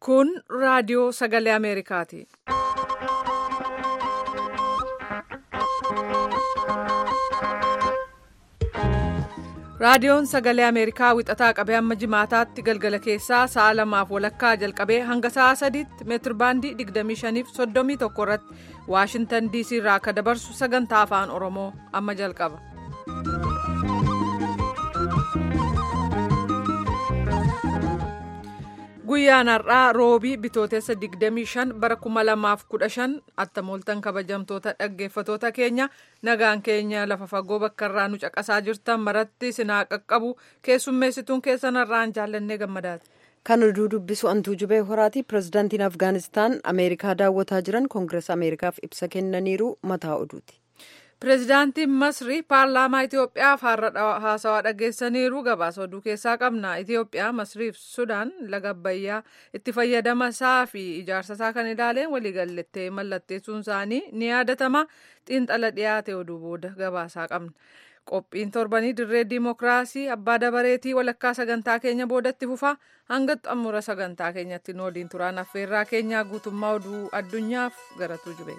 Kun raadiyoo sagalee Ameerikaati. Raadiyoon sagalee Ameerikaa wixataa qabee hamma jimaataatti galgala keessaa sa'a lamaaf walakkaa jalqabee hanga sa'a sadiitti meetirbaandii 25 fi 31 irratti Waashintan DC irraa akka dabarsu sagantaa afaan Oromoo amma jalqaba. Guyyaan har'aa roobii bitootessa 25 bara 2015 attamooltan kabajamtoota dhaggeeffatoota keenya nagaan keenya lafa fagoo bakka irraa nu caqasaa jirtan maratti sinaa qaqqabu keessummeessituun keessan irraan jaallannee gammadaati. Kan oduu dubbisu antuu jubee horaati pirezidaantiin Afgaanistaan Ameerikaa daawwataa jiran koongirees Ameerikaaf ibsa kennaniiru mataa oduuti. Pireezidaantiin Masrii paarlaamaa Itoophiyaaf har'a haasawaa dhageessaniiru gabaasa oduu keessaa qabna. Itoophiyaa, Masrii fi Sudaan laga Abbayyaa itti fayyadama isaa fi ijaarsa isaa kan ilaaleen waliigaltee mallatteessuun isaanii ni yaadatama. Xiinxala dhiyaate oduu booda gabaasaa qabna. Qophiin torbanii dirree diimokiraasii abbaa dabareetii walakkaa sagantaa keenya boodatti fufa hanga xumura sagantaa keenyatti nu waliin turaan affeerraa keenyaa guutummaa oduu addunyaaf garatuu jube.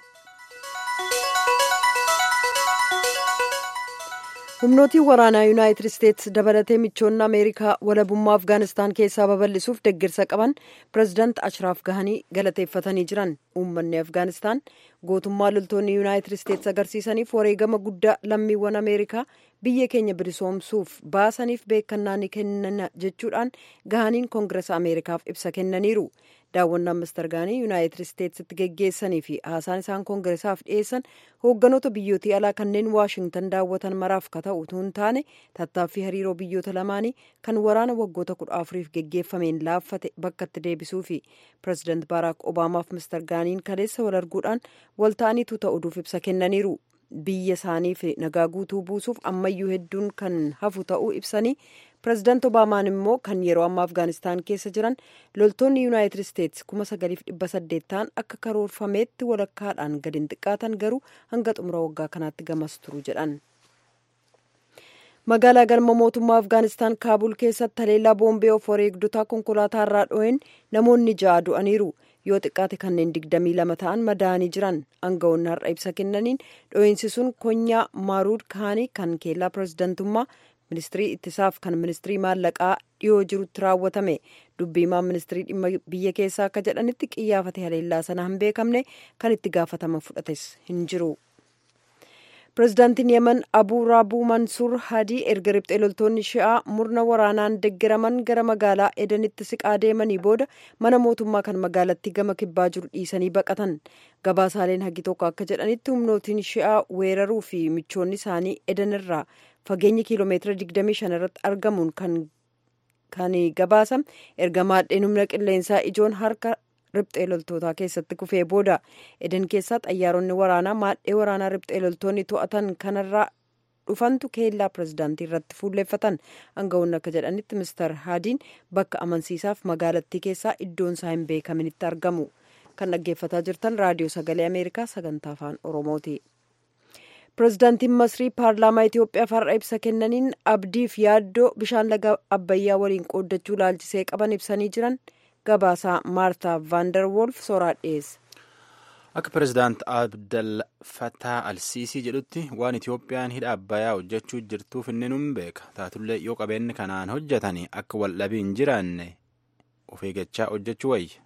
humnootiin waraanaa yuunaayitid isteetsi dabalatee michoonni ameerikaa walabummaa afgaanistaan keessaa babal'isuuf deggirsa qaban pireezidaant ashraaf gahanii galateeffatanii jiran uummanni afgaanistaan gootummaa loltoonni yuunaayitid isteetsi agarsiisaniif wareegama guddaa lammiiwwan ameerikaa biyya keenya bilisoomsuuf baasaniif beekannaa ni kennan jechuudhaan gahaniin koongireesa ameerikaaf ibsa kennaniiru daawwannaan mister gaanii yuunaayitid isteetsitti geggeessanii fi haasaan isaan koongireesaaf dhiyeessan hoogganoota biyyootii alaa kanneen waashingtan daawwatan maraaf ka ta'u utuu hin taane tattaaffii hariiroo biyyoota lamaanii kan waraana waggoota kudha afuriif geggeeffameen laaffate bakkatti deebisuu fi pireezidaant baaraak obaamaaf mister gaaniin kaleessa wal arguudhaan wal ta'aniitu ta'uudhuuf ibsa kennaniiru biyya isaaniif nagaa guutuu buusuuf ammayyuu hedduun kan hafu ta'uu ibsanii pireezidaant obaamaan immoo kan yeroo ammaa afgaanistaan keessa jiran loltoonni yuunaayitid isteetsi kuma sagaliif dhibba saddeet ta'an akka karoorfameetti walakkaadhaan gadi hin xiqqaatan garuu hanga xumura waggaa kanaatti gamas turu jedhan. magaalaa galma mootummaa afgaanistaan kaabul keessatti haleellaa boombee of wareegdotaa konkolaataa irraa dho'een namoonni ja'a du'aniiru yoo xiqqaate kanneen digdamii lama ta'an madaa'anii jiran aangawoonni har'a ibsa kennaniin dho'iinsi sun konyaa maaruud kaanii kan keellaa pireezidantummaa ministirii ittisaaf kan ministirii maallaqaa dhiyoo jirutti raawwatame dubbiimaan ministirii dhimma biyya keessaa akka jedhanitti qiyyaafate haleellaa sana hin beekamne kan itti gaafatama fudhates hin jiru. pireezidaantiin yemen abuu raabuu mansuur hadii erga riphxee loltoonni shi'aa murna waraanaan deggiraman gara magaalaa edenitti siqaa deemanii booda mana mootummaa kan magaalattii gama kibbaa jiru dhiisanii baqatan gabaasaaleen hagi tokko akka jedhanitti humnootiin shi'aa weeraruu fi michoonni isaanii eden irraa fageenya kiiloomeetira 25 irratti argamuun kan gabaasam erga maadheen humna qilleensaa ijoon harka riphxee loltootaa keessatti kufee booda eden keessaa xayyaaronni waraanaa maadhee waraanaa riphxee loltoonni to'atan kanarraa dhufantu keellaa pireezidaantii irratti fuulleeffatan aangawoonni akka jedhanitti mister haadiin bakka amansiisaaf magaalattii keessaa iddoon isaa hin beekaminitti argamu kan dhaggeeffataa jirtan raadiyoo sagalee ameerikaa sagantaa afaan oromooti. pireezidaantiin masrii paarlaamaa itiyoophiyaaf har'a ibsa kennaniin abdiif yaaddoo bishaan laga abbayyaa waliin qooddachuu laalchisee qaban ibsanii jiran. gabaasaa maartaa vaandar wolf soraa dhiyeessa. akka pireezidaant abdel fataa alsiisii jedhutti waan itiyoophiyaan hidha abbayyaa hojjechuu jirtuuf inni nun beeka taatullee yoo qabeenyi kanaan hojjetanii akka waldhabii hin jiraanne of eeggachaa hojjechuu wayya.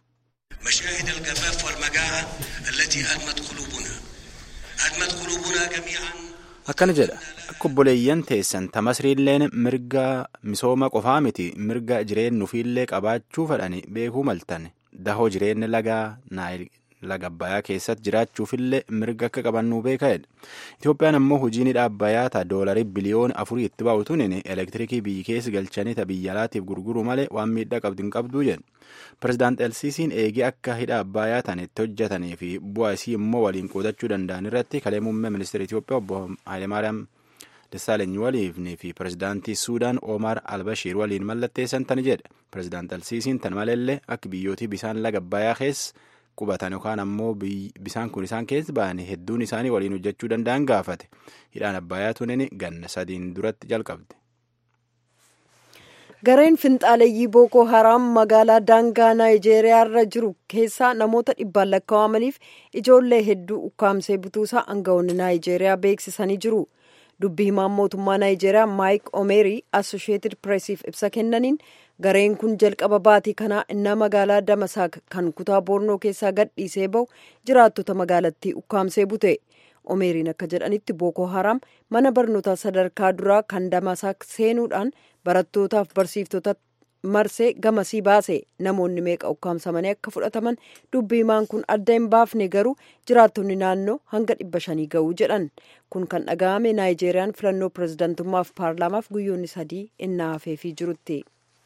مشاهد الجفاف والمجاعة التي أدمت قلوبنا أدمت قلوبنا جميعا akkana jedha akka obboleeyyan teessan ta masriilleen mirga misooma qofaa miti mirga jireennuufiillee qabaachuu fedhani beekuu maltan dahoo jireenya lagaa laga abbayaa keessatti jiraachuufillee mirga akka qabannuu beeka'edha itoophiyaan ammoo hojiin hidha abbayaa ta doolarii biliyoona afurii itti baa'utuun elektirikii biyyi keessa galchanii ta biyya alaatiif gurguru malee waan miidhaa qabdu hin qabduu jedhu pireezidaant elsiisiin eegee akka hidha abbayaa tan itti hojjetanii fi bu'aa isii immoo waliin qoodachuu danda'an irratti kalee muummee ministeera Itoophiyaa obbo Hayilemaariyaam Dassaalany waliin fi pireezidaantii Suudaan Omar Albashiir waliin mallatteessan tani jedha. Pireezidaant Elsiisiin tan maleellee akka biyyootii bishaan laga abbayaa keessa qubatan yookaan ammoo bishaan kun isaan keessa ba'anii hedduun isaanii waliin hojjechuu danda'an gaafate. Hidhaan abbayaa tunin ganna sadiin duratti jalqabde. gareen finxaaleeyyii bookoo haraam magaalaa daangaa naayijeeriyaa irra jiru keessaa namoota dhibbaan lakkaawamaniif ijoollee hedduu ukkaamsee butuusaa aangawoonni naayijeeriyaa beeksisanii jiru dubbi himaan mootummaa naayijeeriyaa maayik omeerii assosheetid pireesiif ibsa kennaniin gareen kun jalqaba baatii kanaa innaa magaalaa damasaak kan kutaa boornoo keessaa gadhiisee bahu jiraattota magaalattii ukkaamsee bute omeeriin akka jedhanitti bookoo haraam mana barnootaa sadarkaa duraa kan damasaak seenuudhaan barattootaaf barsiiftota marsee gamasii baase namoonni meeqa ukkaamsamanii akka fudhataman dubbi himaan kun adda hin baafne garuu jiraattonni naannoo hanga dhibba shanii ga'uu jedhan kun kan dhaga'ame naayijeeriyaan filannoo pirezidantummaaf paarlaamaaf guyyoonni sadii innaa hafeefii jirutti.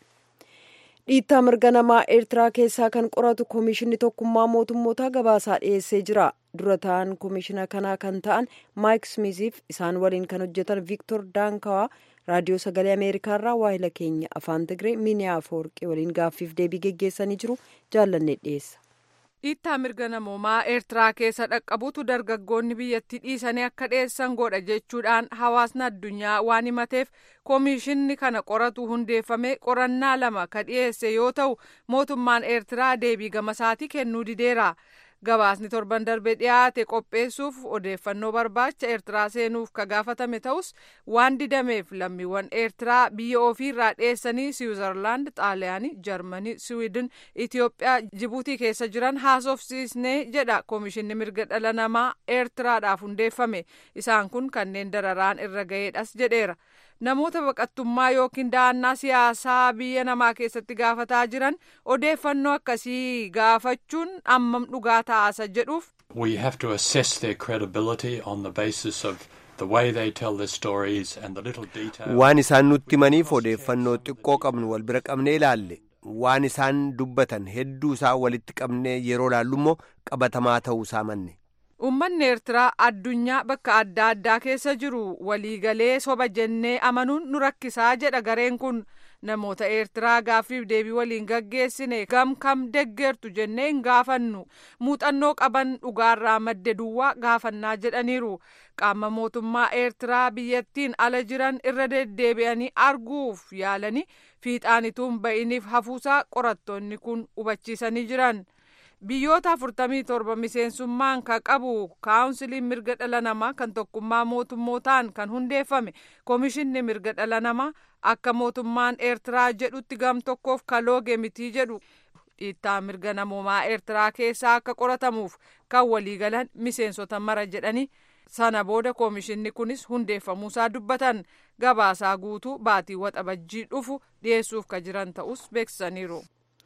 dhiittaa mirga namaa eertiraa keessaa kan qoratu koomishinni tokkummaa mootummootaa gabaasaa dhiyeessee jira dura ta'an koomishina kanaa kan ta'an maayik smiziif isaan waliin kan hojjetan viiktor daankawaa raadiyoo sagalee ameerikaarraa waahila keenya afaan tigree miiniyaa afoorqee waliin gaaffiif deebii geggeessanii jiru jaallanne dhiyeessa. dhiittaa mirga namoomaa eertiraa keessa dhaqqabutu dargaggoonni biyyattii dhiisanii akka dhiyeessan godha jechuudhaan hawaasni addunyaa waan himateef koomishinni kana qoratu hundeeffame qorannaa lama ka dhiyeesse yoo ta'u mootummaan eertiraa deebii gamasaatii kennuu dideera. gabaasni torban darbe dhiyaate qopheessuuf odeeffannoo barbaacha eertiraa seenuuf ka gaafatame ta'us waan didameef lammiiwwan eertiraa biyya ofiirraa dhiyeessanii siwiizerlaand xaaliyaanii jarmanii siwiidin itiyoophiyaa jibuutii keessa jiran haasofsiisnee jedha koomishinni mirga dhala namaa eertiraadhaaf hundeeffame isaan kun kanneen dararaan irra ga'eedhas jedheera. namoota baqattummaa yookiin da'annaa siyaasaa biyya namaa keessatti gaafataa jiran odeeffannoo akkasii gaafachuun ammam dhugaa taasa jedhuuf. We have to assess their credibility on the basis of the way they tell their stories and the little details. Waan isaan nutti himaniif odeeffannoo xiqqoo qabnu wal bira qabnee ilaalle waan isaan dubbatan hedduu isaa walitti qabnee yeroo laallu immoo qabatamaa ta'uu isaa manne. Uummanni Eertiraa addunyaa bakka adda addaa keessa jiru waliigalee soba jennee amanuun nu rakkisaa jedha gareen kun namoota Eertiraa gaaffiif deebii waliin gaggeessine gam kam deggertu jennee hin gaafannu muuxannoo qaban dhugaarraa madde duwwaa gaafannaa jedhaniiru qaama mootummaa Eertiraa biyyattiin ala jiran irra deddeebi'anii arguuf yaalanii fiixaanituun ba'iniif hafuusaa qorattoonni kun hubachiisanii jiran. biyyoota afurtamii torba miseensummaan ka qabu kaawunsiliin mirga dhala namaa kan tokkummaa mootummootaan kan hundeeffame koomishinni mirga dhala namaa akka mootummaan eertiraa jedhutti gam tokkoof kalooge mitii jedhu dhiittaa mirga namoomaa eertiraa keessaa akka qoratamuuf kan waliigalan miseensota mara jedhani sana booda koomishinni kunis hundeeffamuusaa dubbatan gabaasaa guutuu baatii waxabajjii dhufu dhiyeessuuf ka jiran ta'us beeksisaniiru.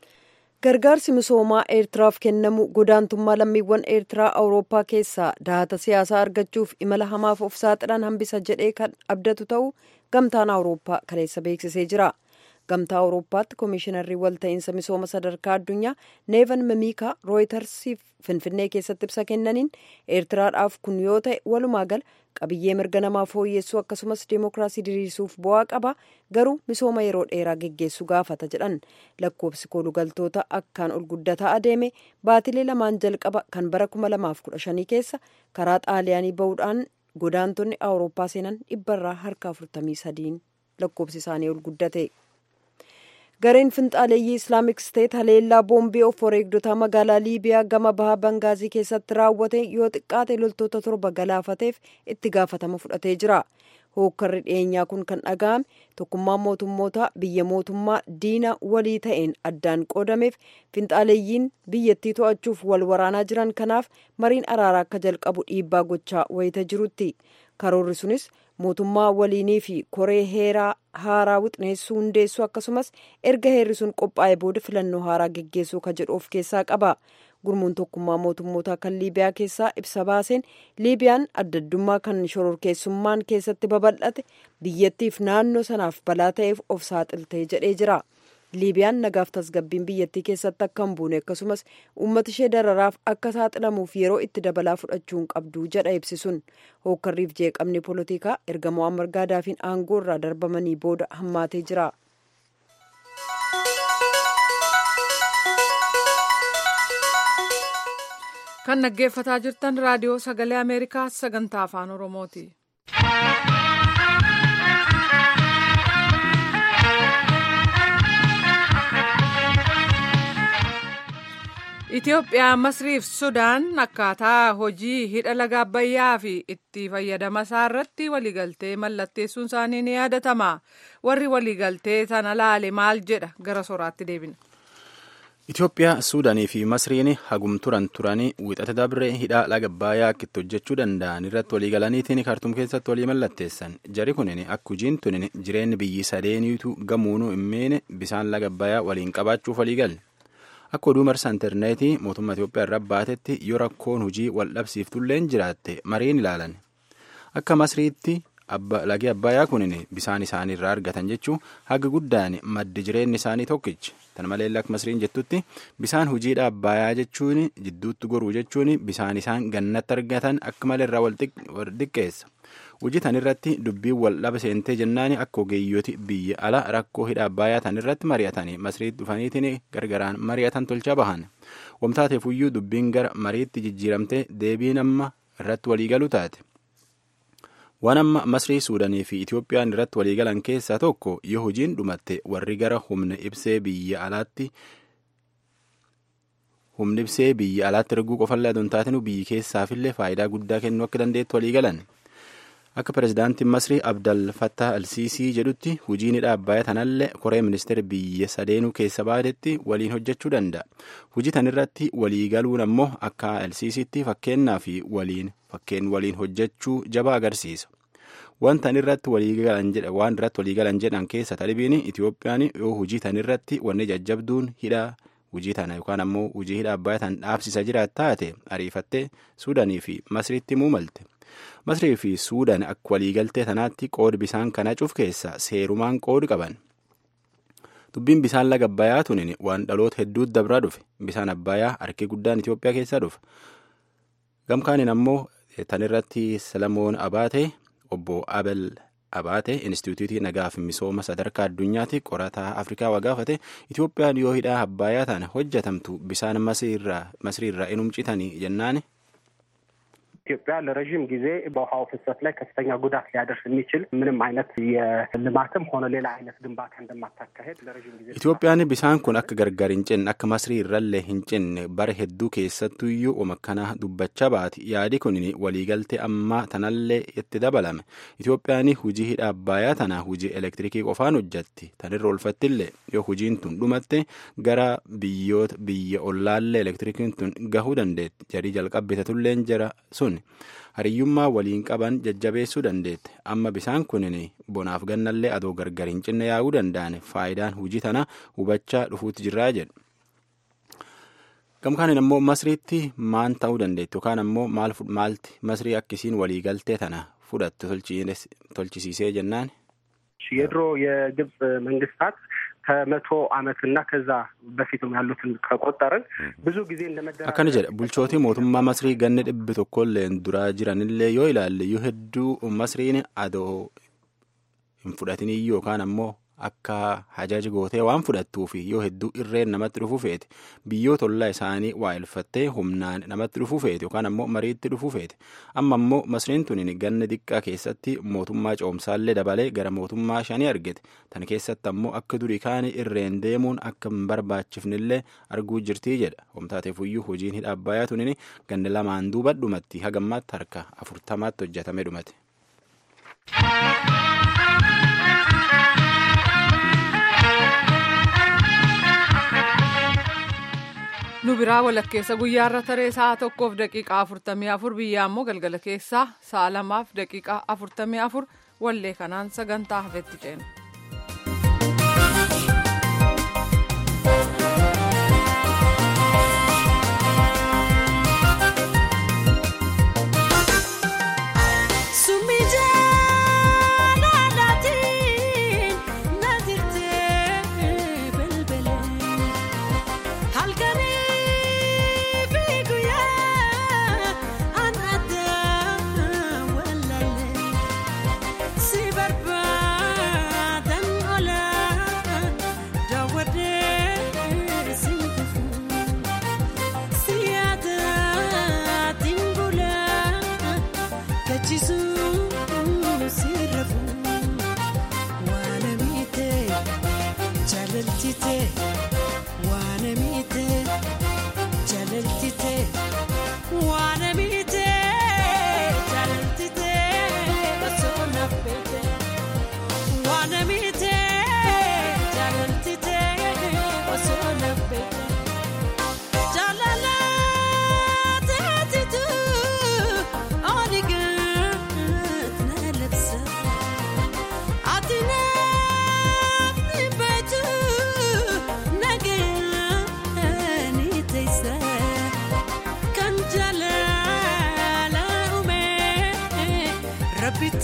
gargaarsi misoomaa eertiraaf kennamu godaantummaa lammiiwwan eertiraa awurooppaa keessaa dahata siyaasaa argachuuf imala hamaaf of saaxilan hambisa jedhee kan abdatu ta'uu gamtaan awurooppaa kaleessa beeksisee jira gamtaa awurooppaatti koomishinarri walta'iinsa misooma sadarkaa addunyaa neevan mimiikaa rooytarsiif finfinnee keessatti ibsa kennaniin eertiraadhaaf kun yoo ta'e walumaa gala qabiyyee mirga namaa fooyyessuu akkasumas deemokiraasii diriirsuuf bu'aa qaba garuu misooma yeroo dheeraa geggeessuu gaafata jedhan lakkoofsi koolugaltoota akkaan ol guddataa adeeme baatilee lamaan jalqaba kan bara 2015 keessa karaa xaaliyaanii bahuudhaan godaantonni awurooppaa seenan dhibbarraa harka 43 lakkoofsi isaanii ol guddate. gareen finxaaleeyyii islaamik steet haleellaa boombii of wareegdotaa magaalaa liibiyaa gama bahaa bangaazii keessatti raawwate yoo xiqqaate loltoota torba galaafateef itti gaafatama fudhatee jira hookkarri dhiyeenyaa kun kan dhaga'ame tokkummaan mootummoota biyya mootummaa diina walii ta'een addaan qoodameef finxaaleeyyiin biyyattii to'achuuf wal waraanaa jiran kanaaf mariin araaraa akka jalqabu dhiibbaa gochaa wayita jirutti karoorri sunis mootummaa waliinii fi koree heeraa haaraa wixineessuu hundeessuu akkasumas erga heerri sun qophaa'e booda filannoo haaraa geggeessuu ka jedhu of keessaa qaba gurmuun tokkummaa mootummoota kan liibiyaa keessaa ibsa baaseen liibiyaan addaddummaa kan shororkeessummaan keessatti babal'ate biyyattiif naannoo sanaaf balaa ta'eef of saaxiltee jedhee jira liibiyaan nagaaf tasgabbiin biyyattii keessatti akka hin buune akkasumas uummata ishee dararaaf akka saaxilamuuf yeroo itti dabalaa fudhachuu hin qabdu jedha ibsisuun hookkarriif jeeqamni poolitikaa erga mo'ammar gaadaafiin aangoo irraa darbamanii booda hammaatee jira. kan dhaggeeffataa jirtan raadiyoo sagalee ameerikaa sagantaa afaan oromooti. Itoophiyaa, Masriif Sudaan akkaataa hojii hidha laga Abbayyaa fi itti fayyadama isaa irratti waliigaltee mallatteessuun isaanii ni yaadatama. Warri waliigaltee sana laale maal jedha gara soraatti deebina. Itoophiyaa, Suudaanii fi Masriin hagum turan turanii wixata dabree hidha laga Abbayyaa akka itti hojjechuu danda'an irratti waliigalaniitiin kaartuum keessatti walii mallatteessan. Jari kunin akka hojiin tunin jireenyi biyyi sadeeniitu gamuunuu hin miine bisaan laga Abbayyaa waliin qabaachuuf waliigalle. Akka oduu marsaa intarneetii mootummaa Itoophiyaa irra baatetti yoo rakkoon hojii wal dhabsiiftulleen jiraatte mariin ilaalan. Akka Masriitti lagi Abbayyaa kunin bisaan isaanii irraa argatan jechuun haga guddaan maddi jireenyi isaanii tokkichi. Kana malee akka Masriin jettutti bisaan hojiidha Abbayyaa jechuun jidduutti goruu jechuun bisaan isaan gannatti argatan akka malee irraa wal xiqqeessa. Hojii tan irratti dubbiin wal dhaba seentee jennaan akka ogeeyyooti biyya ala rakkoo hidha Abbayyaa tan irratti mari'atanii Masriitti dhufaniitiin gargaraan mari'atan tolchaa bahan. Wamtaateefuyyuu dubbiin gara mariitti jijjiiramtee deebiin amma irratti waliigalu taate. Waan amma Masrii, Suudanii fi Itoophiyaan irratti waliigalan keessaa tokko yoo hojiin dhumatte warri gara humna ibsee biyya alaatti humni ibsee biyya alaatti erguu qofallee adoon taatinu biyyi keessaafillee faayidaa guddaa kennuu akka dandeettu waliigalan. Akka pirezidaantiin Masrii Abdal Fattah Alsiisii jedhutti hojiin hidha Abbayyaa tanallee koree ministeera biyya sadeenuu keessa baadetti waliin hojjechuu danda'a. Hojii tan irratti waliigaluun ammoo akka Alsiisiitti fakkeenyaa fi waliin fakkeen waliin hojjechuu jabaa agarsiisa. Waan tan irratti waliigalan jedhan waan irratti waliigalan jedhan keessa talibiin Itoophiyaan yoo hojii tan irratti wanni jajjabduun hidha hojii tana yookaan ammoo hojii hidha Abbayyaa tan dhaabsisa jiraat taate ariifattee Suudanii fi Masriitti muumalte. Masrii fi Suudaan akka waliigaltee tanaatti qoodi bisaan kana cuuf keessa seerumaan qoodi qaban. Dubbiin bisaan laga Abbayyaa tunin waan dhaloota hedduutti dabraa dhufe. Bisaan Abbayyaa harki guddaan Itoophiyaa keessaa dhufa. Gamkaanin ammoo tan irratti Salamoon Abaatee obbo Abel Abaatee Inistituutii Nagaa fi Misooma Sadarkaa Addunyaatti qorataa Afrikaa waa gaafate Itoophiyaan yoo hidhaa Abbayyaa tana hojjetamtu bisaan Masriirraa inum citanii jennaani. ኢትዮጵያ ለረዥም ጊዜ በውሃው ፍሰት ላይ ከፍተኛ ጉዳት ሊያደርስ የሚችል ምንም አይነት የልማትም ሆነ ሌላ አይነት ግንባታ እንደማታካሄድ ለረዥም ጊዜ Itoophiyaan bisaan kun akka gargar hin cinne akka masrii irrallee hin cinne bara hedduu keessattuyyuu omakkana dubbachaa baati yaadi kun waliigaltee ammaa tanallee itti dabalame Itoophiyaan hujii hidha Abbayyaa tana hujii elektirikii qofaan hojjatti tanirra olfattillee yoo hujiin tun dhumatte gara biyyoota biyya ollaallee elektirikiin tun gahuu dandeetti jarii jalqabbitatulleen jara sun hariyyummaa waliin qaban jajjabeessuu dandeette amma bisaan kunin bonaaf gannallee adoo gargar hin cinne yaa'uu danda'an faayidaan hujii tana hubachaa dhufuutti jirraa jedhu. Gamkaanin ammoo masriitti maan ta'uu dandeetti yookaan ammoo maalti masrii akkisiin waliigaltee tana fudhattu tolchisiisee jennaan. የድሮ የግብፅ መንግስታት ከመቶ ዓመትና ከዛ በፊትም ያሉትን ከቆጠርን ብዙ ጊዜ እንደመደራ akkana jedha bulchootii mootummaa masrii ganni dhibbi tokkolleen duraa jiranillee yoo ilaalle yoo hedduu masriin adoo hin fudhatiniyyuu yookaan ammoo akka hajaji gootee waan fudhattuufi yoo hedduu irreen namatti dhufuu feete biyyoota ollaa isaanii waa ilfattee humnaan namatti dhufuu feete yookaan ammoo mariitti dhufuu feete amma ammoo masriin tunin ganna diqqaa keessatti mootummaa coomsaallee dabalee gara mootummaa shanii argite tan keessatti ammoo akka durii kaanii irreen deemuun akka hin barbaachifnillee arguu jirtii jedha homtaateefuyyuu hojiin hidha abbayyaa tunin ganna lamaan duuba dhumatti hagammaatti harka afurtamaatti hojjetame dhumate. nu biraa walakkeessa guyyaarra taree sa'a tokkoof daqiiqaa afurtamii afur biyya ammoo galgala keessaa sa'a lamaaf daqiiqaa afurtamii afur wallee kanaan sagantaa hafetti ceena. Jaalalchite waan miite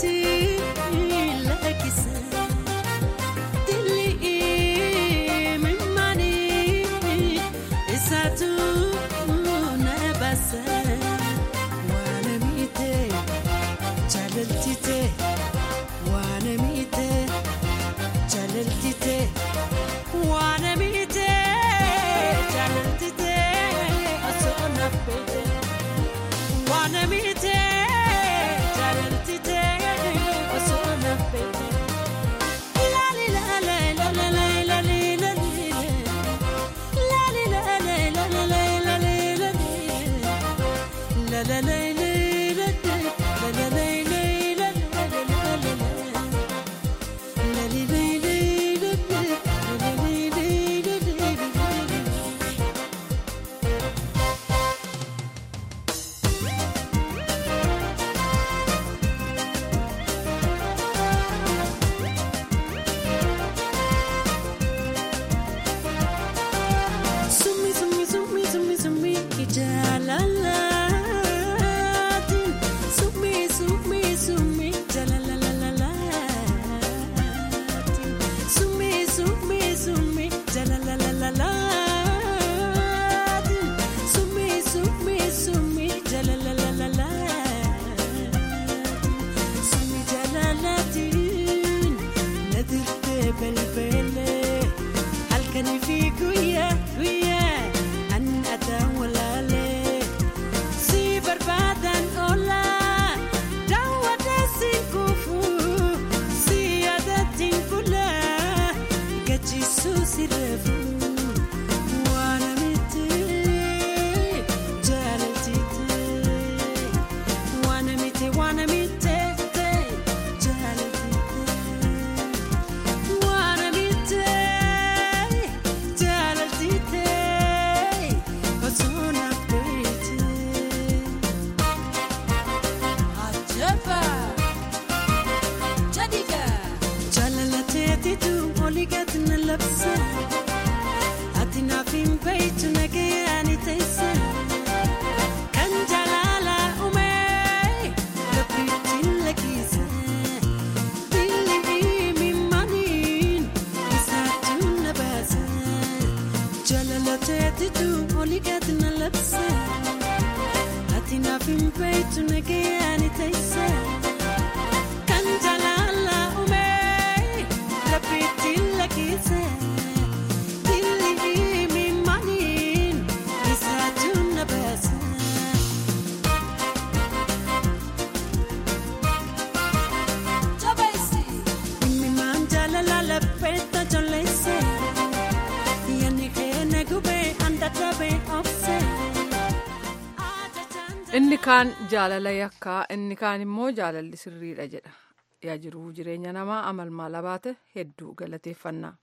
inni kaan jaalala yakkaa inni kaan immoo jaalalli sirriidha jedha yaa jiruu jireenya namaa amal maal baate hedduu galateeffannaa.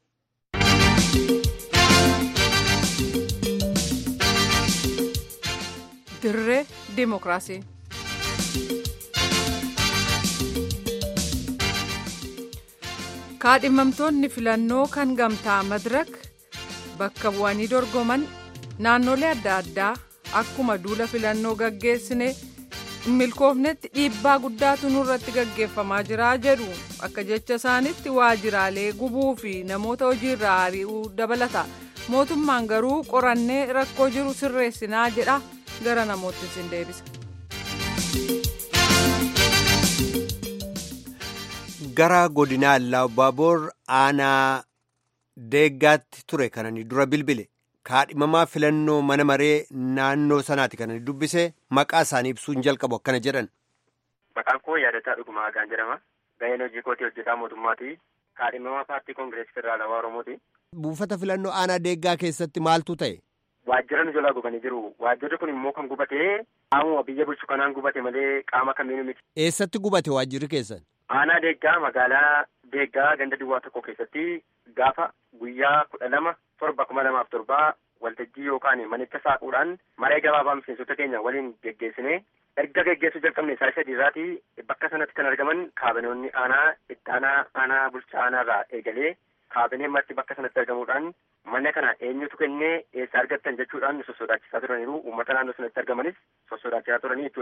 dirree dimokiraasii. kaadhimamtoonni filannoo kan gamtaa madirak bakka bu'anii dorgoman naannolee adda addaa akkuma duula filannoo gaggeessine milkoofnetti dhiibbaa guddaatu nurratti gaggeeffamaa jira jedhu akka jecha isaanitti waajiraalee gubuu fi namoota hojiirraa ari'uu dabalata mootummaan garuu qorannee rakkoo jiru sirreessinaa jedha gara namoottis hin deebisa. gara godinaa Allaabbaaboor aanaa deeggaatti ture kanani dura bilbile kaadhimamaa filannoo mana maree naannoo sanaati kanani dubbise maqaa isaanii ibsuun jalqabu akkana jedhan. Maqaan koo yaadataa dhugumaa Hagaan jedhama. Gaheen hojii kootii hojjetaa mootummaati. Kaadhimamaa paartii koongireesii federaalawaa Oromooti. Buufata filannoo aanaa deeggaa keessatti maaltu ta'e? Waajjira nu jalaa gubanii jiru. Waajjirri kun immoo kan gubate qaamuma biyya bulchu kanaan gubate malee qaama kamiinuu miti. Eessatti gubate waajjirri keessan? Aanaa deeggaa magaalaa deeggaa ganda duwwaa tokko keessatti gaafa guyyaa kudha lama torba kuma lamaaf torbaa waltajjii yookaan manicha saaquudhaan maree gabaabaa miseensota keenya waliin geggeessine erga geggeessuu jalqabne isaa sadii irraati bakka sanatti kan argaman kaabinoonni aanaa itti aanaa aanaa bulchaa aanaa irraa eegalee kaabineen marti bakka sanatti argamuudhaan mana kana eenyutu kennee eessa argattan jechuudhaan nu sossodaachisaa turaniiru uummata naannoo sanatti argamanis sossodaachisaa turanii jechuudha.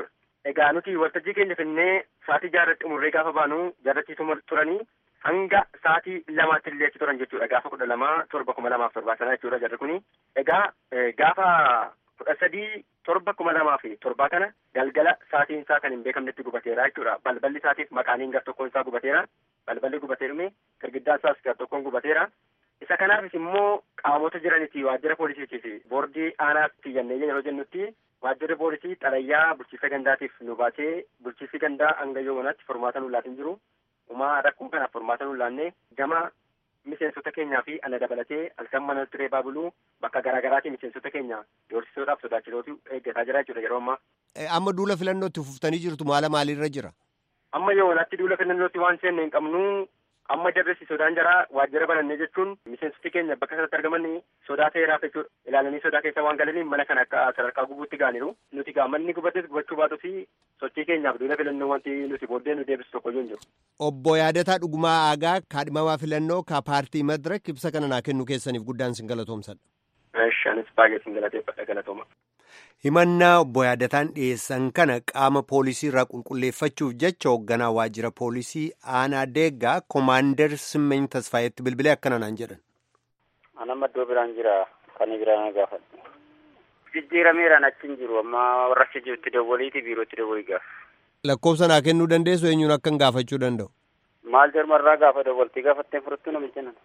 Egaa nuti waltajjii keenya finnee sa'aatii jaarratti umurree gaafa baanu jaarratti turanii hanga sa'aatii lamaatti illee achi turan jechuudha gaafa kudha lamaa torba kuma lamaaf torbaa sana jechuudha jarri kuni. Egaa gaafa kudha sadii torba kuma lamaa fi torbaa kana galgala sa'aatiin isaa kan hin beekamnetti gubateera jechuudha. Balballi isaatiif maqaaniin gar tokkoon isaa gubateera. Balballi gubatee dhume girgiddaan isaas gar tokkoon gubateera. Isa kanaafis immoo qaamota jiranitti waajjira poolisiitii fi boordii aanaatti jennee yeroo jennutti waajjirri poolisii xalayyaa bulchiinsa gandaatiif nu baasee bulchiinsi gandaa hanga yoomanaatti furmaata nu laatin jiru. Umaa rakkoo kanaaf furmaata nu laannee gama miseensota keenyaa fi ana dabalatee halkan mana turee baabuluu bakka garaagaraatii miseensota keenya doorsisuudhaaf sodaachisootu eeggataa jira jechuudha yeroo ammaa. Amma duula filannootti fuftanii jirtu maala maaliirra jira? Amma yoonaatti duula filannootti waan seenne hin qabnu amma jarresi sodaan jaraa waajjira banannee jechuun miseensoti keenya bakka sanatti argaman sodaa ta'eeraaf jechuudha. Ilaalanii sodaa keessa waan galaniif mana kana akka sadarkaa gubuutti gaaniiru. Nuti gaa manni gubates gubachuu baatus sochii keenyaaf duula filannoo wanti nuti booddee nu deebisu tokko hin jiru. Obbo Yaadataa Dhugumaa Aagaa kaadhimamaa filannoo ka paartii Madirek ibsa kana naa kennu keessaniif guddaan sin galatoomsadha. Anis baay'ee sin galateeffadha galatooma. Himannaa obbo Yaadataan dhiyeessan kana qaama poolisii irraa qulqulleeffachuuf jecha hoogganaa waajjira poolisii aanaa deeggaa koomaandar Simmeeny Tasfaayetti bilbilee akkana naan jedhan. Anamma iddoo biraan jira kan biraan gaafadhu. Jijjiirameeraan achi hin jiru amma warra achi jirutti dawwaliiti biirootti dawwalii gaafa. Lakkoofsa naa kennuu dandeessu eenyuun akkan gaafachuu danda'u? Maal jarmarraa gaafa dawwaltii gaafatteen furtuu namicha nana.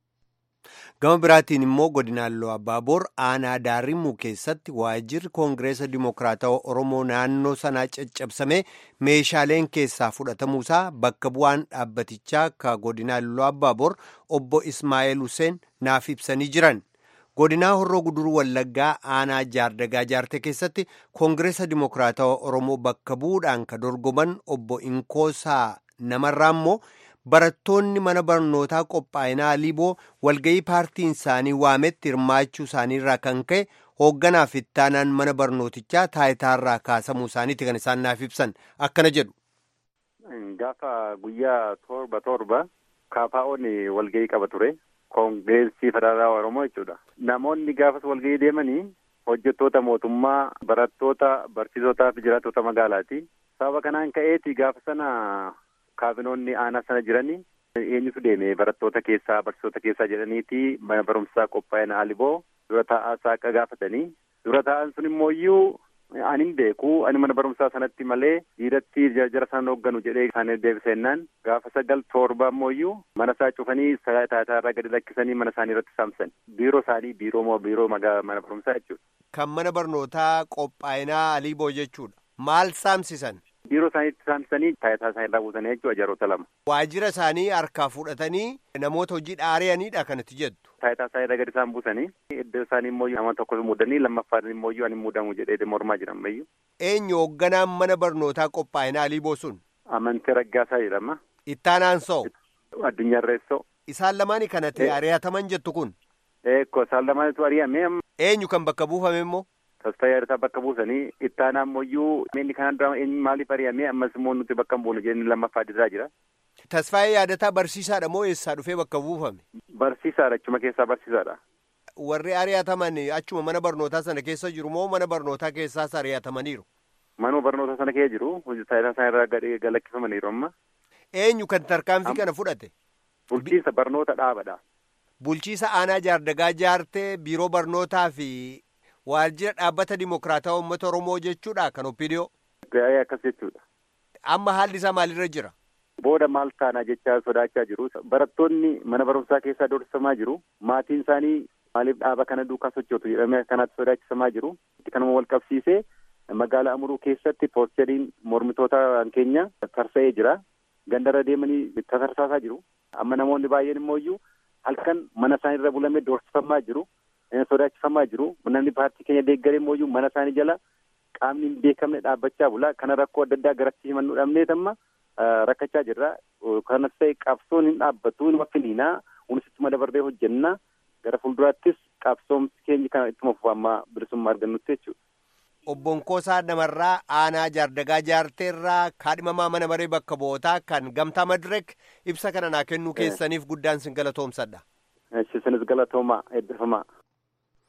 Gama biraatiin immoo godinaan Abaaboor aanaa Daarimuu keessatti waajjirri Koongireesa Dimokiraatawaa Oromoo naannoo sanaa caccabsamee meeshaaleen keessaa fudhatamuusaa bakka bu'aan dhaabbatichaa ka godinaan Abaaboor obbo Ismaa'eel Hussein naaf ibsanii jiran. Godinaa Horroo Guduruu Wallaggaa aanaa Jaardagaa Jaarte keessatti Koongireesa Dimokiraatawaa Oromoo bakka bu'uudhaan ka dorgoman obbo Inkoosaa namarraa immoo barattoonni mana barnootaa qophaa'inaa Liiboo walga'ii paartiin isaanii waametti hirmaachuu isaaniirraa kan ka'e hoogganaaf ittaanaan mana barnootichaa taayitaarraa kaasamuu isaaniiti kan isaan naaf ibsan akkana jedhu. Gaafa guyyaa torba torba kaafaa'oon walga'ii qaba ture. Koongireesii federaalaa Oromoo jechuudha. Namoonni gaafas walga'ii deemanii hojjettoota mootummaa, barattoota, barsiisotaa fi jiraattota magaalaati. Sababa kanaan ka'eeti gaafa sana kaabinoonni aanaa sana jiranii eenyutu deeme barattoota keessaa barsiisota keessaa jedhaniiti mana barumsaa qophaa'ina Aliboo dura taa'aa saaqa gaafatanii dura taa'an sun immoo iyyuu ani hin beeku ani mana barumsaa sanatti malee dhiiratti jara sana hoogganu jedhee isaanii deebisennaan gaafa sagal torba immoo iyyuu mana isaa cufanii taataarraa gadi lakkisanii mana isaanii irratti saamsan biiroo isaanii biiroo moo biiroo mana barumsaa jechuudha. Kan mana barnootaa qophaa'inaa Aliboo jechuudha. Maal saamsisan? Biiroo isaaniitti saamsanii taayitaa isaanii irraa buusanii jechuudha jaroota lama. Waajjira isaanii harkaa fudhatanii namoota hojii dhaari'aniidha kanatti jettu. Taayitaa isaanii irra gadi isaan buusanii iddoo isaanii immoo nama tokko muudanii lammaffaan immoo ani muudamu jedhee mormaa jiran ammayyuu. Eenyu hoogganaan mana barnootaa qophaa'inaa Aliiboo sun? Amantii Raggaasaa jedhama. Ittaanaan soo? Addunyaa Irreessoo. Isaan lamaanii kanatti ari'ataman jettu kun? Eekko isaan lamaanitu ari'ame. Eenyu kan bakka buufame immoo? Tasfayyaa Yartaa bakka buusanii ittaanaa ammoo inni kanaan dura eenyu maaliif ari'ame ammas immoo nuti bakka hin buune jennee lammaffaa dirraa jira. Tasfaayee yaadataa barsiisaadha moo eessaa dhufee bakka buufame? Barsiisaadha achuma keessaa barsiisaadha. Warri ari'ataman achuma mana barnootaa sana keessa jiru moo mana barnootaa keessaas ari'atamaniiru? Manuma barnootaa sana keessa jiru taayitaa isaan irraa galakkifamaniiru amma. Eenyu kan tarkaanfii kana fudhate? Bulchiinsa barnoota dhaabadha. Bulchiisa aanaa jaardagaa jaartee biiroo barnootaa fi waajjira dhaabbata dimokiraataa uummata oromoo jechuudha kan opiidiyoo. Akkas jechuudha. Amma haalli isaa maalirra jira? Booda maal taanaa jechaa sodaachaa jiru. Barattoonni mana barumsaa keessaa doorsisamaa jiru. Maatiin isaanii maaliif dhaaba kana duukaa sochootu jedhamee akkanaatti sodaachisamaa jiru. Kanuma wal qabsiisee magaalaa Amuruu keessatti poosteriin mormitoota keenya tarsa'ee jira. Gandarra deemanii tasarsaasaa jiru. Amma namoonni baay'een immoo iyyuu halkan mana isaanii irra bulamee doorsifamaa jiru. Sodaachifamaa jiru. Namni paartii keenya deeggaree immoo iyyuu mana isaanii jala qaamni hin beekamne dhaabbachaa bula. Kana rakkoo adda addaa garatti himannuu dhabneet amma rakkachaa jirra. Kanas ta'e qabsoon hin dhaabbatu hin wakkiniinaa. Kunis ittuma dabarree hojjenna. Gara fuulduraattis qabsoomsi keenya kana ittuma fufa amma bilisummaa argannutti jechuudha. Obbo Nkoosaa Namarraa aanaa jaardagaa jaarteerraa kaadhimamaa mana maree bakka bu'ootaa kan gamtaa Madirek ibsa kana naa kennuu keessaniif guddaan sin galatoomsadha. Isinis galatoomaa eebbifamaa.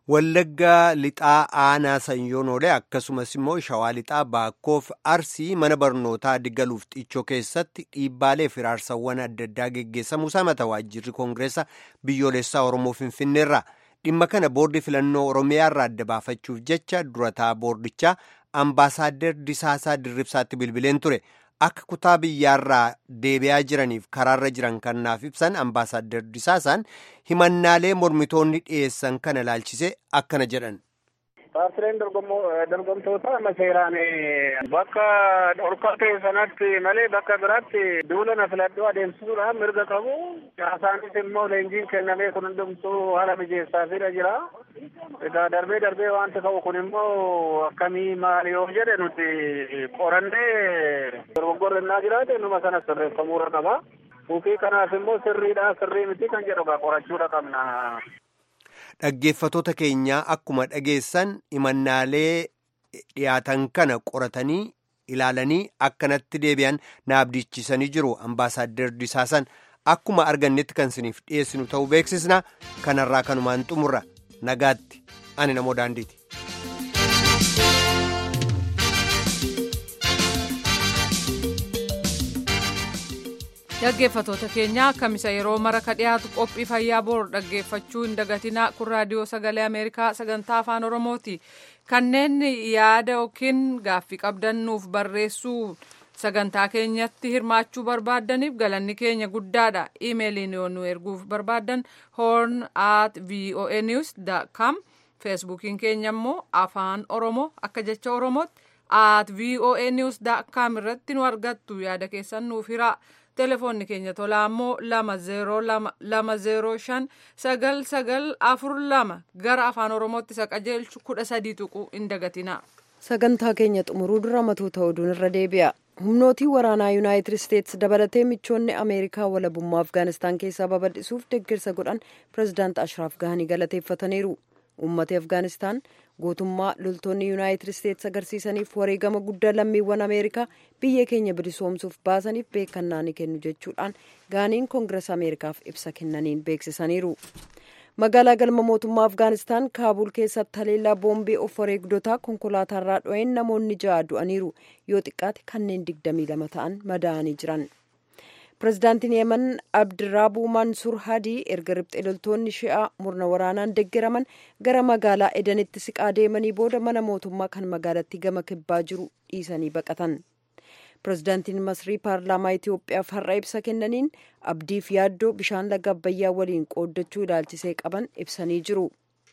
Wallaggaa lixaa aanaa sanyoonoolee akkasumas immoo shawaa lixaa baakkoof arsii mana barnootaa diggaluuf xiichoo keessatti dhiibbaalee fi raarsawwan adda addaa geggeessamuusaa mata waajjirri koongireessa biyyoolessaa oromoo finfinneerra dhimma kana boordii filannoo oromiyaarraa adda baafachuuf jecha durataa boordichaa ambaasaader disaasaa dirribsaatti bilbileen ture akka kutaa biyyaarraa deebi'aa jiraniif karaarra jiran kanaaf ibsan ambaasaader disaasaan himannaalee mormitoonni dhiyeessan kana ilaalchise akkana jedhan. Paartileen dorgomtoota amma seeraan bakka dhorkaa ta'e sanatti malee bakka biraatti duula na filadhuu adeemsisuudhaan mirga qabu. Caasaanis immoo leenjiin kennamee kun hundumtuu haala mijeessaafidha jira. Egaa darbee darbee wanti ta'u kun immoo akkamii maali yoo jedhe nuti qorannee dogoggorri innaa jiraate numa sana sirreeffamuudha qaba. Kuufii kanaaf immoo sirriidha sirrii miti kan jedhu qorachuudha qabna. Dhaggeeffatoota keenyaa akkuma dhageessan himannaalee dhiyaatan kana qoratanii ilaalanii akkanatti deebi'an na abdachiisanii jiru ambaasaaddar disaasan akkuma argannetti kan isiniif dhiyeessinu ta'uu beeksisna kanarraa kanumaan xumurra nagaatti ani namoo daandiiti. dhaggeeffatoota keenya akkamisa yeroo mara ka dhiyaatu qophii fayyaa boru dhaggeeffachuu hin dagatinaa kun raadiyoo sagalee ameerikaa sagantaa afaan oromooti kanneen yaada yookiin gaaffii qabdannuuf barreessuu sagantaa keenyatti hirmaachuu barbaaddaniif galanni keenya guddaadha iimeeliin yoo nu erguuf barbaaddan horn at voa news com feesbuukiin keenya immoo afaan oromoo akka jecha oromootti at voa news com irratti nu argattu yaada keessan nuuf hiraa telefoonni keenya tolaa immoo lama zeeroo lama zeeroo shan sagal sagal afur lama gara afaan oromootti isa qajeelchu kudha sadii tuquu hin dagatinaa. sagantaa keenya xumuruu dura matoota oduun irra deebi'a humnootii waraanaa yuunaayitid isteetsi dabalatee michoonni ameerikaa walabummaa afgaanistaan keessaa babal'isuuf deeggarsa godhan pirezidaant ashraaf gaanii galateeffataniiru uummati afgaanistaan gootummaa loltoonni yuunaayitid isteetsi agarsiisaniif wareegama guddaa lammiiwwan ameerikaa biyya keenya bilisoomsuuf baasaniif beekannaa ni kennu jechuudhaan gaaniin koongirasa ameerikaaf ibsa kennaniin beeksisaniiru. magaalaa galma mootummaa afgaanistaan kaabul keessatti haleellaa boombii of wareegdotaa konkolaataarraa dho'een namoonni ja'a du'aniiru yoo xiqqaate kanneen digdamii lama ta'an madaa'anii jiran pirezidaantiin yemen abdiraabuu mansuur hadii erga riphxee loltoonni shi'aa murna waraanaan deeggaraman gara magaalaa edanitti siqaa deemanii booda mana mootummaa kan magaalattii gama kibbaa jiru dhiisanii baqatan pirezidaantiin masrii paarlaamaa itiyoophiyaaf har'a ibsa kennaniin abdiif yaaddoo bishaan laga abbayyaa waliin qooddachuu ilaalchisee qaban ibsanii jiru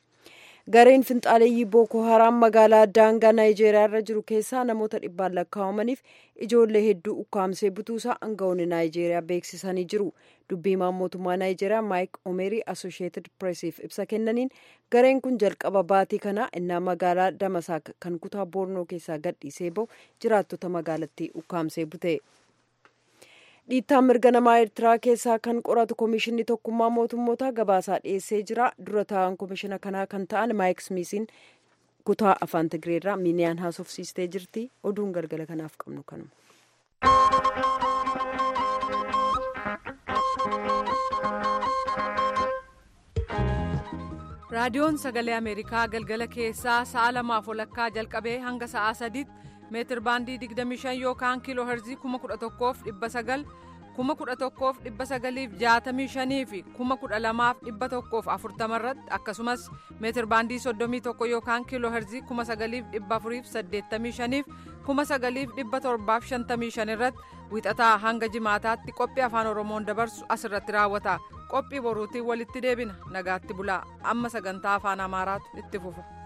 gareen finxaaleeyyii booko haraam magaalaa daangaa naayijeeriyaa irra jiru keessaa namoota dhibbaan lakkaa'amaniif ijoollee hedduu ukkaamsee butuusaa aangawoonni naayijeeriyaa beeksisanii jiru dubbiimaan mootummaa naayijeeriyaa maayik omerii asosheetid pireesiif ibsa kennaniin gareen kun jalqaba baatii kanaa innaa magaalaa damasaak kan kutaa boornoo keessaa gadhiisee bahu jiraattota magaalattii ukkaamsee bute. dhiittaa mirga namaa eertiraa keessaa kan qoratu komishinni tokkummaa mootummootaa gabaasaa dhiyeessee jira dura taa'an komishina kanaa kan ta'an maayik smiisiin kutaa afaan tigireerraa miiniyaan haasofsiistee jirti oduun galgala kanaaf qabnu kanuma. raadiyoon sagalee ameerikaa galgala keessaa sa'a lamaaf walakkaa jalqabee hanga sa'aa sadiitti meetir baandii 25 yookaan kiiloo herzii 11,900 11,965 fi 12,140 irratti akkasumas meetir baandii 31 yookaan kiiloo herzii 9,485 fi 9,755 irratti wixataa hanga jimaataatti qophii afaan oromoon dabarsu asirratti raawwata qophii boruutiin walitti deebina nagaatti bulaa amma sagantaa afaan amaaraatu itti fufa.